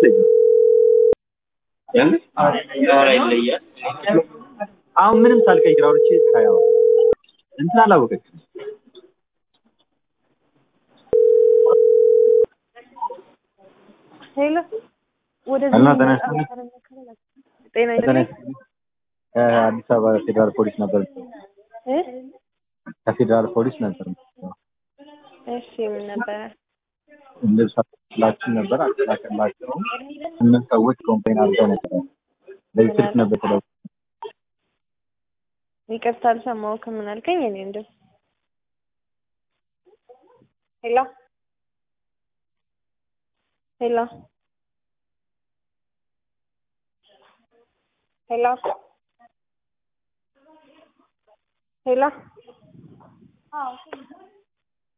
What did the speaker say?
አሁን ምንም ሳልቀይር አውርቼ ሳያው እንትን አላወቀችም። ሄሎ ወደዚህ እና ተነስተን ጤና ይስጥልኝ ከአዲስ አበባ ፌዴራል ፖሊስ ነበር እ ከፌዴራል ፖሊስ ነበር እሺ ምን ነበረ ልብስ አላችን ነበር አላቀላቸው ስምንት ሰዎች ኮምፕሌን አድርገው ነበር። በዚህ ስልክ ነበር ተደው ይቅርታ አልሰማሁህም ምን አልከኝ እኔ እንደው ሄሎ ሄሎ ሄሎ ሄሎ